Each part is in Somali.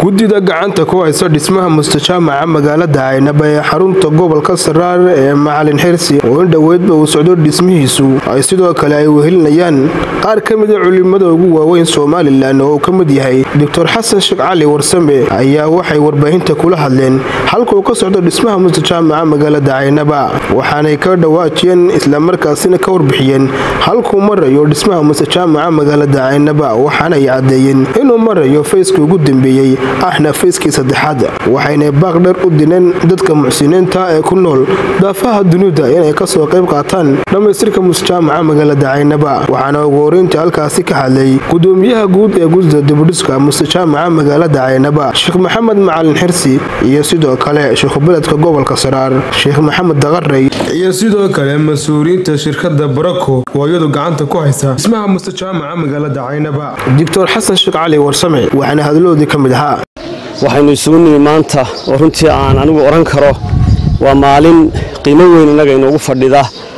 guddida gacanta ku haysa dhismaha mustajaamaca magaalada caynaba ee xarunta gobolka saraar ee macalin xirsi oo in dhoweydba uu socdo dhismihiisu ay sidoo kale ay wehelinayaan qaar ka mida culimada ugu waaweyn somalilan oo uu ka mid yahay doctor xasan sheekh cali warsame ayaa waxay warbaahinta kula hadleen halka uu ka socdo dhismaha mustajaamaca magaalada caynaba waxaanay ka dhawaajiyeen islamarkaasina ka warbixiyeen halkuu marayo dhismaha mustajaamaca magaalada caynaba waxaanay caddeeyeen inuu marayo fayskii ugu dambeeyey ahna fayskii saddexaad waxayna baaqdheer u dineen dadka muxsiniinta ee ku nool daafaha dunida inay kasoo qayb qaataan dhammaystirka musjaamaca magaalada caynaba waxaana ugu horeyntii halkaasi ka hadlay gudoomiyaha guud ee gudida dibudhiska mustajaamaca magaalada caynaba sheekh maxamed macalin xirsi iyo sidoo kale sheekhubeledka gobolka saraar sheekh maxamed daqarey iyo sidoo kale mas-uuliyiinta shirkada barako oo iyadu gacanta ku haysa dhismaha mustajaamaca magaalada caynaba doctor xasan sheekh cali warsame waxaana hadaloodii ka mid ahaa waxaynu isugu nimi maanta oo runtii aan anigu odhan karo waa maalin qiimo weyn innaga inoogu fadhida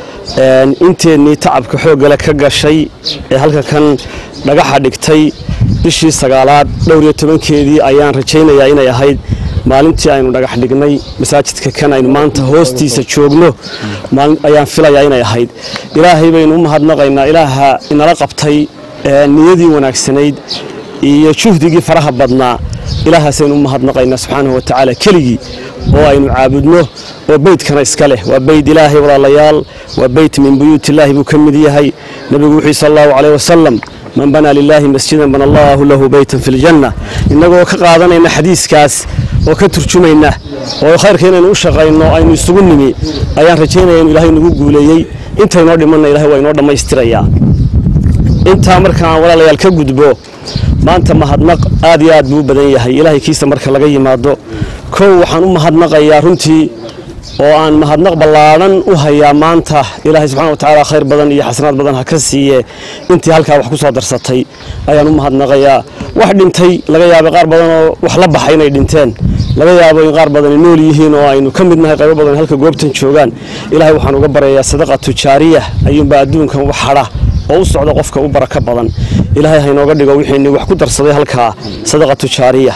inteennii tacabka xooggale ka gashay ee halka kan dhagaxa dhigtay bishii sagaalaad dhowr iyo tobankeedii ayaan rajaynayaa inay ahayd maalintii aynu dhagax dhignay masaajidka kan aynu maanta hoostiisa joogno ayaan filayaa inay ahayd ilaahay baynu u mahadnaqaynaa ilaaha inala qabtay niyadii wanaagsanayd iyo juhdigii faraha badnaa ilaahaasaynu u mahadnaqaynaa subxaanahu wa tacaala keligii oo aynu caabudno oo beydkana iska leh waa beyd ilaahay walaalayaal waa beyt min buyuut illaahi buu ka mid yahay nebigu wuxuu sal allahu caleyh wasalam man banaa lilaahi masjidan bana allaahu lahu beytan fi ljanna innagoo ka qaadanayna xadiiskaas oo ka turjumayna oo khayrka inaynu u shaqayno aynu isugu nimi ayaan rajaynaya inu ilahay nagu guuleeyey intaynoo dhimanna ilahay waa inoo dhammaystirayaa intaa markaan walaalayaal ka gudbo maanta mahadnaq aad iyo aad buu u badan yahay ilaahay kiisa marka laga yimaado kow waxaan u mahadnaqayaa runtii oo aan mahadnaq ballaadhan u hayaa maanta ilaahay subxana wa tacaala khayr badan iyo xasanaad badan ha ka siiye intii halkaa wax ku soo darsatay ayaan u mahadnaqayaa wax dhintay laga yaabay qaar badan oo wax la baxay inay dhinteen laga yaabo in qaar badani nool yihiin oo aynu ka mid nahay qaybo badan halka goobtan joogaan ilaahay waxaan uga baryayaa sadaqa tujaariya ayuunbaa adduunkan u xadha oo u socda qofka u baraka badan ilaahay haynooga dhigo wixiini wax ku darsaday halkaa sadaqa tujaariya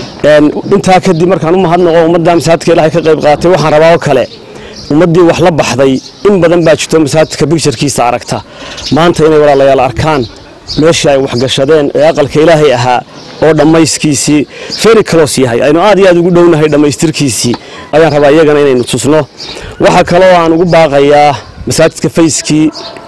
intaa kadib markaan u mahadnaqo ummadda masaajidka ilahay ka qayb qaatay waxaan rabaa oo kale ummaddii wax la baxday in badan baa jirto masaajidka bigjarkiisa aragta maanta inay walaalayaal arkaan meeshii ay waxgashadeen ee aqalka ilaahay ahaa oo dhammayskiisii feri kalos yahay aynu aad iyo aad ugu dhownahay dhammaystirkiisii ayaan rabaa iyagana inaynu tusno waxaa kaloo aan ugu baaqayaa masaajidka fayskii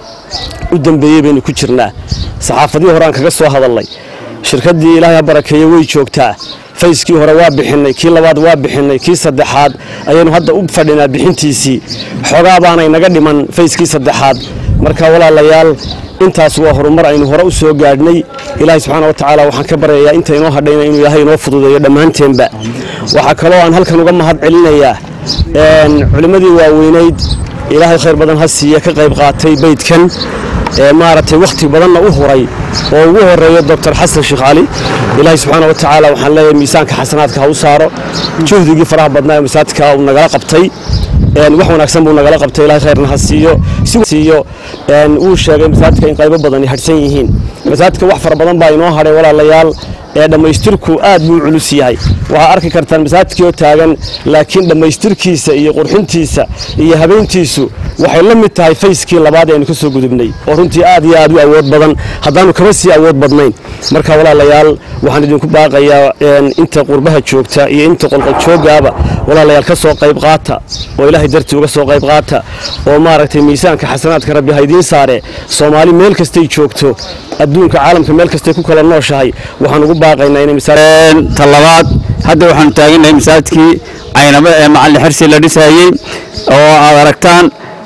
u dambeeyey baynu ku jirnaa saxaafadihii hore aan kaga soo hadalnay shirkaddii ilaahay ha barakeeye way joogtaa fayskii hore waa bixinay kii labaad waa bixinay kii saddexaad ayaynu hadda u fadhinaa bixintiisii xoogaa baanay naga dhiman fayskii saddexaad marka walaalayaal intaas waa horumar aynu hore u soo gaadhnay ilaahay subxaana wa tacaala waxaan ka baryayaa inta inoo hadhayna inuu ilaahay inoo fududeeyo dhammaanteenba waxaa kaloo aan halkan uga mahad celinayaa culimmadii waaweynayd ilaahay khayr badan ha siiya ka qayb qaatay beydkan maaragtay wakhti badanna u huray oo ugu horeeyo doctor xasan sheekh cali ilaahay subxaana wa tacaala waxaan leeyahay miisaanka xasanaadka ha u saaro juhdigii faraha badnaa ee masaajidka uu nagala qabtay wax wanaagsan buu nagala qabtay ilahay khayrna ha siiyo siiyo wuu sheegay masaajidka in qaybo badani hadhsan yihiin masaajidka wax fara badan baa inoo hadhay walaalayaal ee dhammaystirku aad buu culus yahay waxaa arki kartaan masaajidkii oo taagan laakiin dhammaystirkiisa iyo qurxintiisa iyo habeyntiisu waxay la mid tahay fayskii labaad aynu ka soo gudubnay oo runtii aad iyo aad u awood badan haddaanu kama sii awood badnayn marka walaalayaal waxaan idinku baaqayaa inta qurbaha joogta iyo inta qolqoljooggaaba walaalayaal ka soo qayb qaata oo ilaahay dartii uga soo qayb qaata oo maaragtay miisaanka xasanaadka rabbi ha idiin saare soomaali meel kastay joogto adduunka caalamka meel kastay ku kala nooshahay waxaan ugu baaqaynaa inay ta labaad hadda waxaanu taaganahay masaajidkii caynabo ee macalin xirsi la dhisayey oo aad aragtaan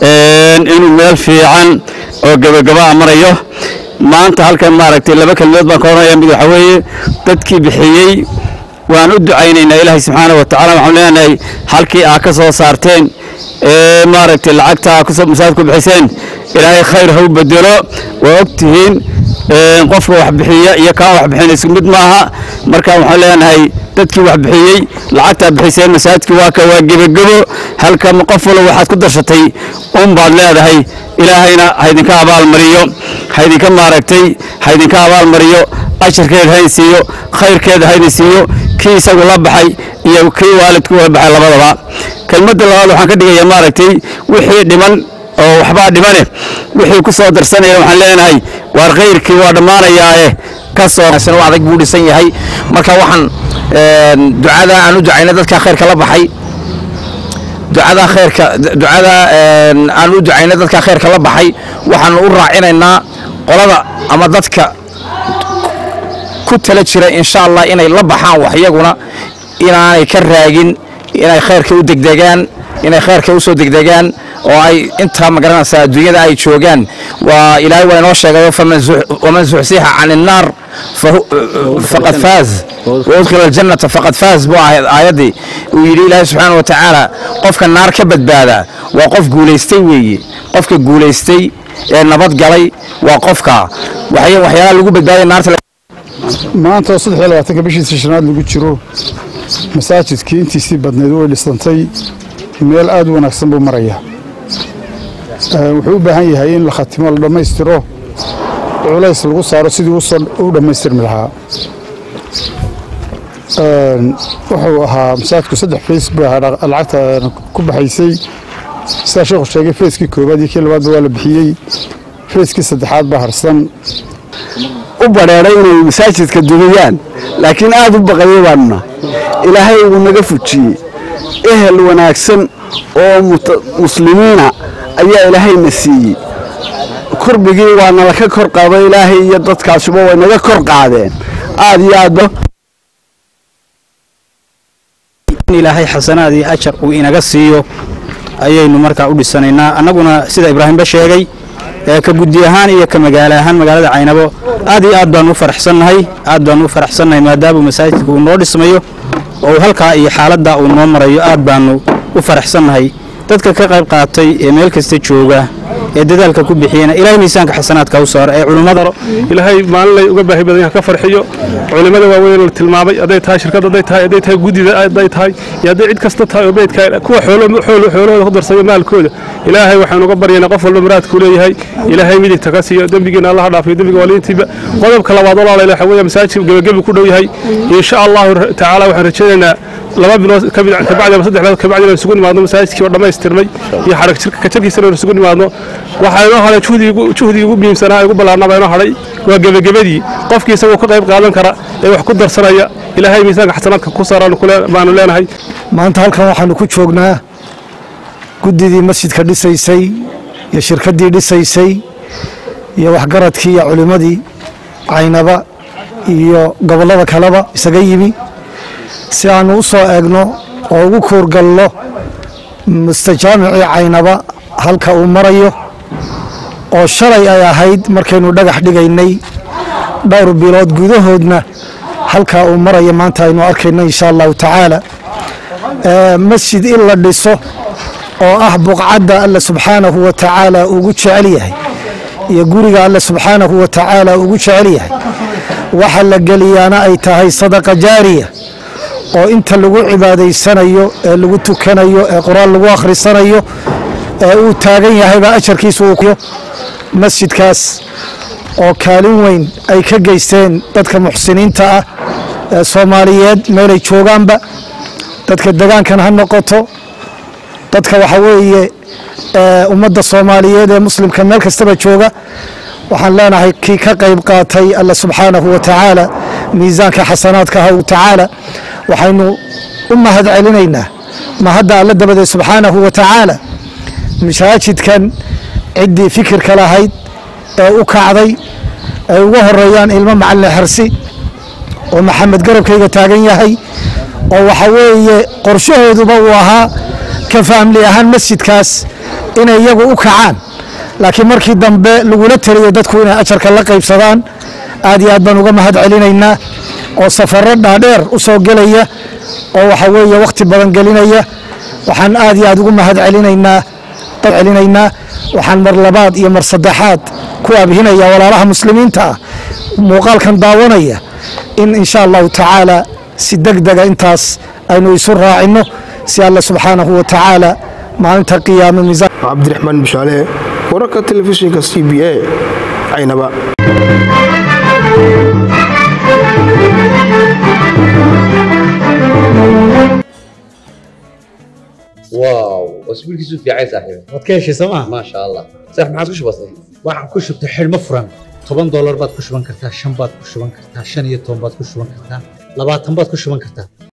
inuu meel fiican oo gebagaba marayo maanta halkan maaragtay laba kelmadood baan ka odhanaya mid waxaa weeye dadkii bixiyey waan u ducaynaynaa ilaahay subxaana wa tacala waxaan leenahay halkii aa ka soo saarteen ee maaragtay lacagta kusoo masaajidku bixiseen ilaahay khayr ha u bedelo waa og tihiin qofka wax bixiya iyo kaan wax bixin isku mid maaha marka waxaan leenahay dadkii wax bixiyey lacagtaa bixiseen masaajidkii waa ka waa gebagebo halka qof walba waxaad ku darshatay un baad leedahay ilaahayna haydinka abaalmariyo haydinka maaragtay haydinka abaalmariyo ajarkeed haydin siiyo khayrkeeda haydin siiyo kii isagu la baxay iyo kii waalidku la baxay labadaba kelmadda labaad waxaan ka dhigayaa maaragtay wixii dhiman oo waxbaa dhimane wixii ku soo darsanaya waxaan leenahay waar khayrkii waa dhammaanayaae ka soo adag buu dhisan yahay marka waxaan ducada aan u ducaynay dadka khayrka la baxay ducada khayrka ducada aan u ducaynay dadka khayrka la baxay waxaan u raacinaynaa qolada ama dadka ku tala jira insha allah inay la baxaan wax iyaguna inaanay ka raagin inay khayrka u degdegaan inay khayrka u soo degdegaan oo ay intaa magaranaysaa adduunyada ay joogaan waa ilaahay waa inoo sheegayo waman zuxsixa can innaar faqad faaz waudkhila aljannata faqad faaz buu ahayd aayaddii uu yidhi ilaahay subxaana wa tacaala qofka naar ka badbaada waa qof guulaystay weeye qofka guulaystay ee nabad galay waa qofka waxyaalaha lagu badbaadaya naarta maanta oo saddex iyo labaatanka bishiisa shanaad lagu jiro masaajidkii intiisii badnayd way dhisantay meel aad u wanaagsan buu marayaa wuxuu u baahan yahay in la khatimo la dhammaystiro culays lagu saaro sidii u dhammaystirmi lahaa wuxuu ahaa masaajidku saddex fays buu ahaa lacagta ku baxaysay sidaa sheekhu sheegay fayskii koowaad iyo kii labaadba waa la bixiyey fayskii saddexaad baa harsan u badheedhay inay masaajidka dumiyaan laakiin aad u baqayay baanuna ilaahay uu naga fujiyey ehel wanaagsan oo muslimiina ayaa ilaahayna siiyey kurbigii waa nala ka kor qaado ilaahay iyo dadkaasuba way naga kor qaadeen aad iyo aadba in ilaahay xasanaad iyo ajar uu inaga siiyo ayaynu markaa u dhisanaynaa annaguna sida ibraahimba sheegay ka guddi ahaan iyo ka magaalo ahaan magaalada caynabo aad iyo aad baanu u faraxsannahay aad baanu u faraxsannahay maadaama masaajidka uu noo dhismayo oo halkaa iyo xaaladdaa uu noo marayo aad baanu u faraxsannahay dadka ka qayb qaatay ee meel kasta jooga ee dadaalka ku bixiyana ilaahay miisaanka xasanaadka u saaro ee culummada ilaahay maalinlay uga baahi badan yahay ka farxiyo culimada waaweyn la tilmaamay hadday tahay shirkad hadday tahay hadday tahay guddida hadday tahay iyo hadday cid kasta tahay oo beydka kuwa xoolahooda ku darsayo maalkooda ilaahay waxaan uga baryaynaa qof walba muraadkuu leeyahay ilaahay midigta ka siiyo dembigiina allaha dhaafiyo dembiga waaliintiiba qodobka labaad walaala waxa weeye masaajid gebagabi ku dhow yahay insha allahu tacaala waxaan rajaynaynaa laba bilood kabacdi ama saddex bilood kabacdi inaan isugu nimaadno masaajidkii oo dhammaystirnay iyo xarag kajarkiisana inaan isugu nimaadno waxaa inoo hadhay juhdigii ugu muhiimsanaa ugu ballaarnaa inoo hadhay waa gebagabadii qofkii isagoo ka qayb qaadan kara ee wax ku darsanaya ilaahay miisaanka xasanaadka ku saaraan baanu leenahay maanta halkan waxaanu ku joognaa guddidii masjidka dhisaysay iyo shirkaddii dhisaysay iyo waxgaradkii iyo culimmadii caynaba iyo gobollada kaleba isaga yimi si aanu u soo eegno oo ugu kuurgalno mustajaamicii caynaba halka uu marayo oo shalay ay ahayd markaynu dhagax dhigaynay dhowr bilood gudahoodna halkaa uu marayo maanta aynu arkayno insha allahu tacaala masjid in la dhiso oo ah buqcadda alle subxaanahu wa tacaala ugu jecel yahay iyo guriga alle subxaanahu wa tacaala ugu jecel yahay waxa la geliyaana ay tahay sadaqa jaariya oo inta lagu cibaadaysanayo ee lagu tukanayo ee qur-aan lagu akhrisanayo ee uu taagan yahayba ajarkiisu uu masjidkaas oo kaalin weyn ay ka geysteen dadka muxsiniinta ah ee soomaaliyeed meelay joogaanba dadka degaankan ha noqoto dadka waxa weeye ummadda soomaaliyeed ee muslimka meel kastaba jooga waxaan leenahay kii ka qayb qaatay alla subxaanahu wa tacaala miisaanka xasanaadka ha tacaala waxaynu u mahad celinaynaa mahadda alla dabadeed subxaanahu wa tacaala masaajidkan ciddii fikirka lahayd ee u kacday ay uga horeeyaan ilmo macalin xersi oo maxamed garabkayga taagan yahay oo waxa weeye qorshahooduba uu ahaa ka faamli ahaan masjidkaas inay iyagu u kacaan laakiin markii dambe lagula taliyo dadku inay ajarka la qaybsadaan aad iyo aad baan uga mahad celinaynaa oo safaro dhaadheer u soo gelaya oo waxa weeye wakhti badan gelinaya waxaan aad iyo aad ugu mahad celinaynaa celinaynaa waxaan mar labaad iyo mar saddexaad ku abhinaya walaalaha muslimiinta ah muuqaalkan daawanaya in insha allahu tacaala si degdega intaas aynu isu raacinno si alla subxaanahu wa tacaala maalinta qiyaame miisaan cabdiraxmaan bishaale wararka telefishinka c b a caynaba واو اسبوع كيسو في عايز صاحبي waad ka heshay sooma ما شاء الله صح ما عاد كش بسيط waxaan ku shubtay xidhmo furan toban doolar baad ku shuban kartaa shan baad ku shuban kartaa shan iyo toban baad ku shuban kartaa labaatan baad ku shuban kartaa